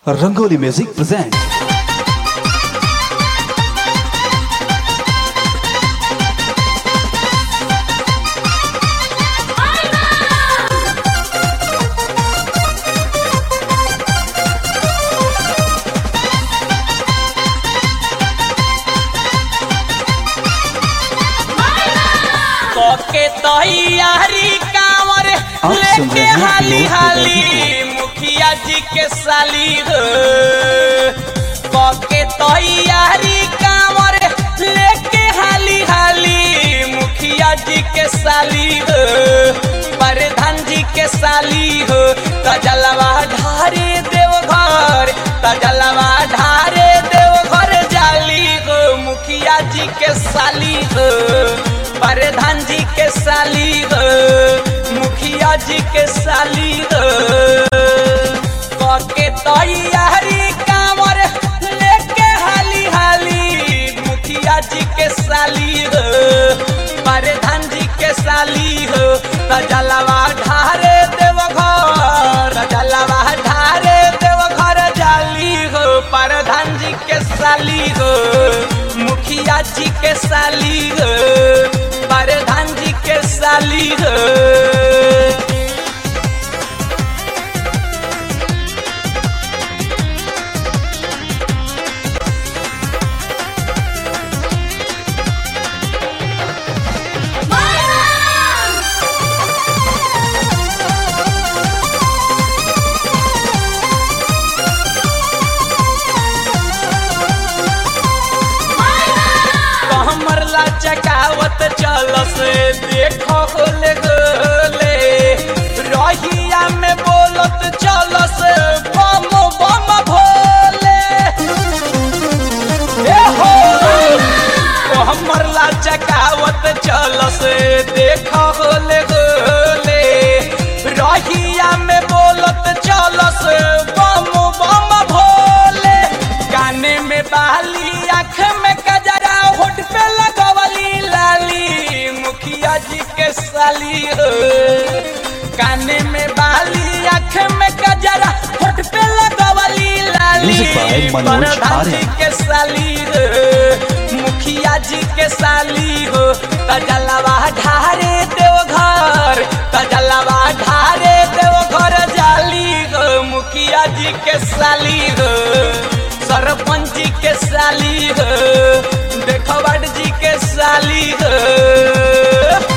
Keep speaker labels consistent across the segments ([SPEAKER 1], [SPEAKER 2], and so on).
[SPEAKER 1] Rangoli Music presents
[SPEAKER 2] के तैयारी कांवर
[SPEAKER 1] आप सुन
[SPEAKER 2] लेके
[SPEAKER 1] रहे हैं
[SPEAKER 2] हाली
[SPEAKER 1] विनोद
[SPEAKER 2] हाली
[SPEAKER 1] त्रिपाठी
[SPEAKER 2] मुखिया जी के साली हो के तैयारी कांवर लेके हाली हाली मुखिया जी के साली हो प्रधान जी के साली हो तजलवा ढारे देवघर तजलवा ढारे देवघर जाली हो मुखिया जी के साली हो प्रधान जी के साली हो मुखिया जी के साली हो के तैयारी कांवर लेके हाली हाली मुखिया जी के साली हो प्रधान जी के साली हो तजलवा ढारे देवघर तजलवा ढारे देवघर जाली हो प्रधान जी के साली हो मुखिया जी के साली हो प्रधान जी के साली हो हमर ला चकावत चल से देखो गोले गोले रहिया में बोलत चल से बम बम भोले ए हो तो हमर ला चकावत चल से देखो गोले गोले रहिया में बोलत चल से बम बम भोले काने में बाली आँख में कजरा होठ पे लगवली लाली मुखिया जी के साली हो काने में बाली आँख में कजरा होठ पे लगवली लाली
[SPEAKER 1] Music by मनोज
[SPEAKER 2] प्रधान जी
[SPEAKER 1] आर्य।
[SPEAKER 2] के साली हो मुखिया जी के साली हो तजलवा ढारे देवघर तजलवा ढारे देवघर जाली हो मुखिया जी के साली हो सरपंच जी के साली हो देखवाड जी के साली हो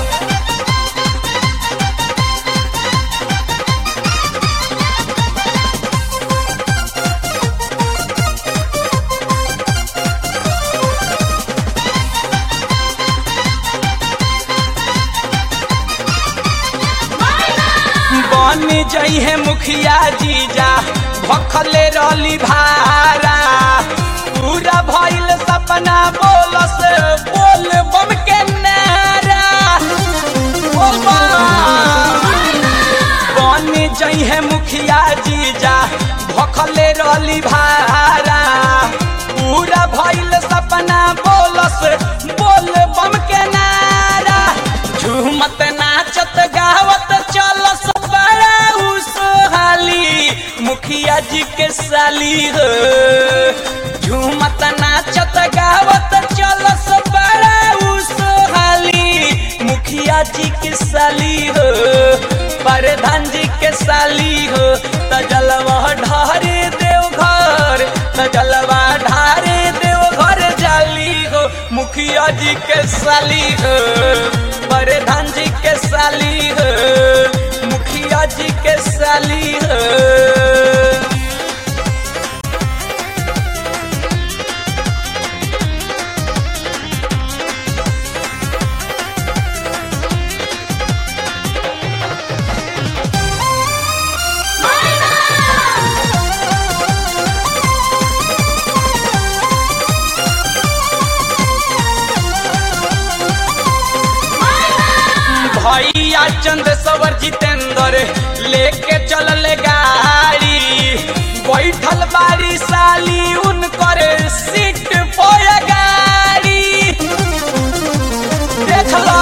[SPEAKER 2] बन जई है मुखिया जीजा भखले रहली भारा पूरा भइल सपना बोलस बोल बम के नारा बोल बम। बन जई है मुखिया जीजा भखले रहली भारा पूरा भइल सपना बोलस बोल बम के नारा झूमत नाचत गावत चलस बड़ा सोहाली मुखिया जी के साली हो झूमत नाचत गावत चलस बड़ा सोहाली मुखिया जी के साली हो प्रधान जी के साली हो तजलवा ढारे देवघर तजलवा ढारे देवघर जाली हो मुखिया जी के साली हो प्रधान जी के साली हो मुखिया जी के साली हो भैया चंद सवर जितेंद्र लेके चलल गाड़ी बैठल बारी साली उनकर सीट पर गाड़ी देख लो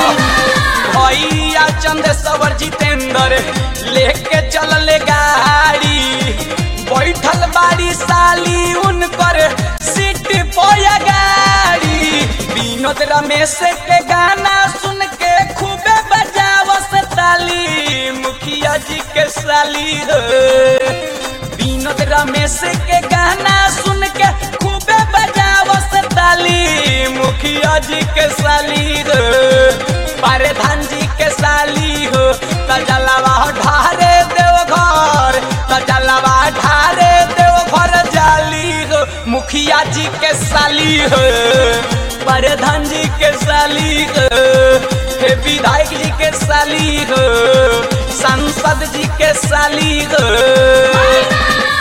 [SPEAKER 2] भैया चंद सवर जितेंद्र लेके चलल गाड़ी बैठ बैठल बाड़ी साली उनकर सीट पोया गाड़ी विनोद रमेश के गाना सुन के खूबे बजावस ताली मुखिया जी के साली हो विनोद रमेश के गाना सुन के खूबे बजावस ताली मुखिया जी के साली हो परधान जी के साली हो तजलवा ढारे देव घर तजलवा ढारे देव घर जाली हो मुखिया जी के साली हो परधान जी के साली हो हे विधायक जी के साली हो सांसद जी के साली हो